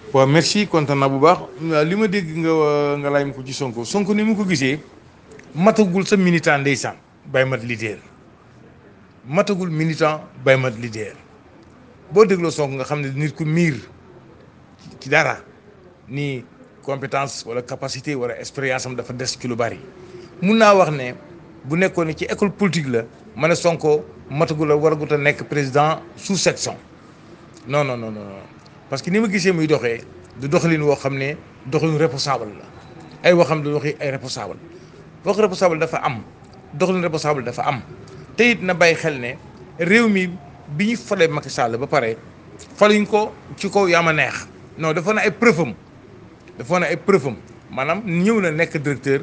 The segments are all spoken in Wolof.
waaw merci kontaan naa bu baax li ma dégg nga nga laaj ma ko ci Sonko Sonko ni mu ko gisee matagul sa militant ndeysaan bay mat leader matagul militant bay mat leader boo dégloo Sonko nga xam ne nit ku miir ci dara ni compétence wala capacité wala expérience am dafa des ci lu bari mun naa wax ne bu nekkoon ne ci école politique la ma ne Sonko matagul la waragut a nekk président sous section non non non non parce que ni ma gisee muy doxee du doxalin woo xam ne doxalin responsable la ay waxam du waxi ay responsable wax responsable dafa am doxalin responsable dafa am te it na bàyyi xel ne réew mi bi ñu falee Macky Sall ba pare faluñ ko ci kaw yaa ma neex non dafa na ay preuve am dafa na ay preuve am maanaam ñëw na nekk directeur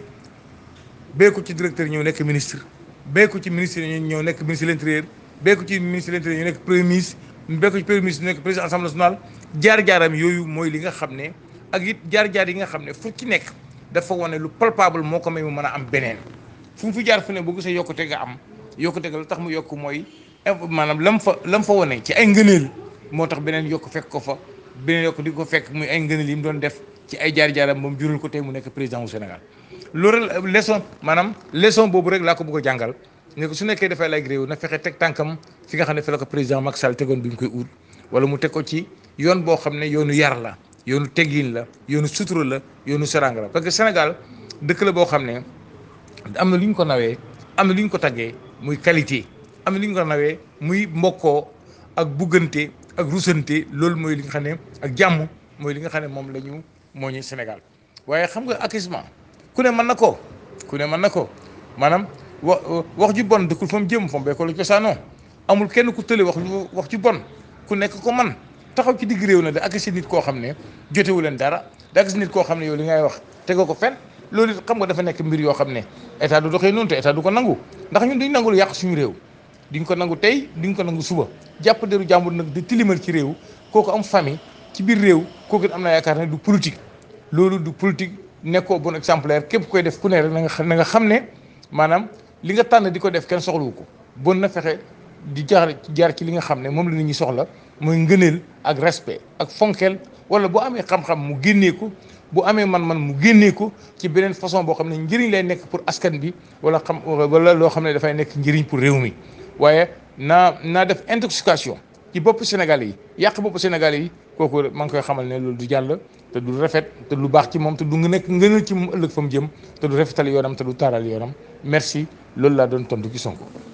bee ko ci directeur ñëw nekk ministre bee ko ci ministre ñëw nekk ministre de l'intérieur bee ko ci ministre de l'intérieur ñëw nekk premier ministre bee ko ci premier ministre nekk président assemblée nationale jaar-jaaram yooyu mooy li nga xam ne ak it jaar-jaar yi nga xam ne fu ci nekk dafa wane lu palpable moo ko may mu mën a am beneen fu mu fi jaar fu ne boo gisee yokkute nga am yokkute nga la tax mu yokk mooy maanaam lam fa lam fa wane ci ay ngëneel moo tax beneen yokk fekk ko fa beneen yokk di ko fekk muy ay ngëneel yi mu doon def ci ay jaar-jaaram moom jural ko tey mu nekk président wu Sénégal loolu leçon maanaam leçon boobu rek laa ko bëgg a jàngal ne ko su nekkee dafay laaj réew na fexe teg tànkam fi nga xam ne fi la ko président Macky Sall tegoon bi ñu koy ut wala mu teg ko ci yoon boo xam ne yoonu yar la yoonu teggin la yoonu sutura la yoonu seranga la parce que Sénégal dëkk la boo xam ne am na lu ñu ko nawee am na lu ñu ko taggee muy qualité am na lu ñu ko nawee muy mbokkoo ak buggante ak rusante loolu mooy li nga xam ne ak jàmm mooy li nga xam ne moom la ñu moo ñu Sénégal waaye xam nga acquisement ku ne mën na ko ku ne mën na ko maanaam wa wax ju bon dëkkul fa mu jëm fa mu béykat la cosaanoo amul kenn ku tële wax lu wax ju bon ku nekk ko man taxaw ci digg réew na da ak si nit koo xam ne jotewu leen dara da ak si nit koo xam ne yow li ngay wax tegoo ko fen loolu it xam nga dafa nekk mbir yoo xam ne état du doxee noonu te état du ko nangu ndax ñun duñ nangu lu yàq suñu réew duñ ko nangu tey duñ ko nangu suba jàpp deru jàmbur nag di tilimal ci réew kooku am famille ci biir réew kooku am na yaakaar ne du politique loolu du politique nekkoo bon exemplaire képp koy def ku ne rek na nga na nga xam ne maanaam li nga tànn di ko def kenn soxlawu ko bon na fexe di jaar jaar ci li nga xam ne moom la nit ñi soxla mooy ngëneel ak respect ak fonkeel wala bu amee xam-xam mu génnee ko bu amee man-man mu génnee ko ci beneen façon boo xam ne njëriñ lay nekk pour askan bi wala xam wala loo xam ne dafay nekk njëriñ pour réew mi waaye naa naa def intoxication ci bopp Sénégal yi yàq bopp Sénégal yi kooku maa ngi koy xamal ne loolu du jàll te du rafet te lu baax ci moom te du nekk ngënal ci moom ëllëg fa mu jëm te du rafetal yoonam te du taaral yoonam merci loolu laa doon tontu ci Sonko